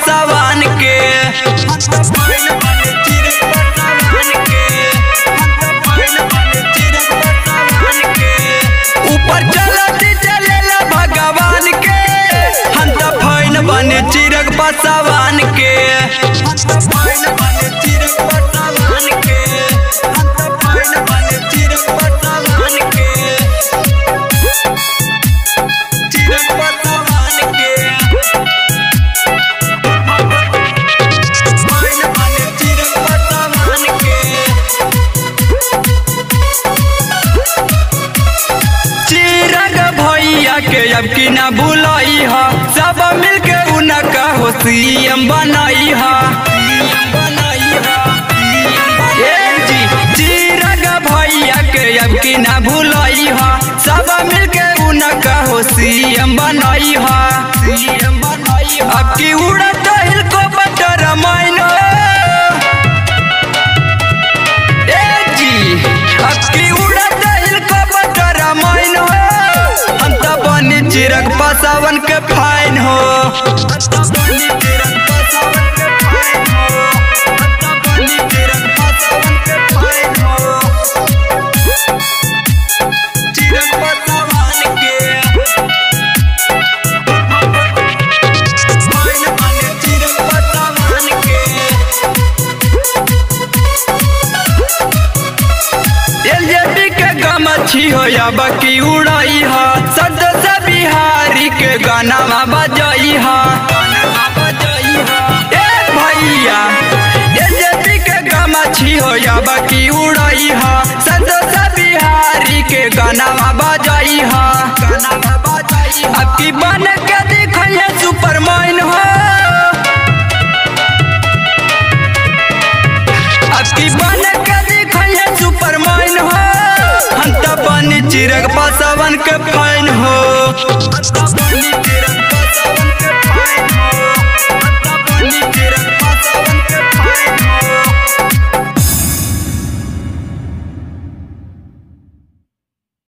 पसवान के ऊपर चलत चलेला भगवान के हम त फैन बने चिरक पसवान के चिरक पसवान के फैन बने चिरक पसवान के चिरग भैया के अब की ना भूलई ह सब मिलके उनका हो सीएम बनई ह ए जी चिरग भैया के अब की ना भूलई ह सब मिलके उनका हो सीएम बनई ह सीएम बनई ह अब की उड़त हेलीकॉप्टर माइन ए जी अब की उड़त हेलीकॉप्टर माइन हो हम त बनी चिरक पसावन के फाइन हो चिरक पसावन के फाइन बने चिरक पसावन के एलजेपी के गमछी हो या बकी उड़ई ह सदस्य बिहारी के गाना बजई ह ए भैया एलजेपी के गमछी हो या बकी उड़ई ह सदस्य बिहारी के गाना बजई ह अब की बन के दिखइए सुपरमैन हो अबकी बन के दिखइए सुपरमैन हो हम त बनी चिरक पसवन के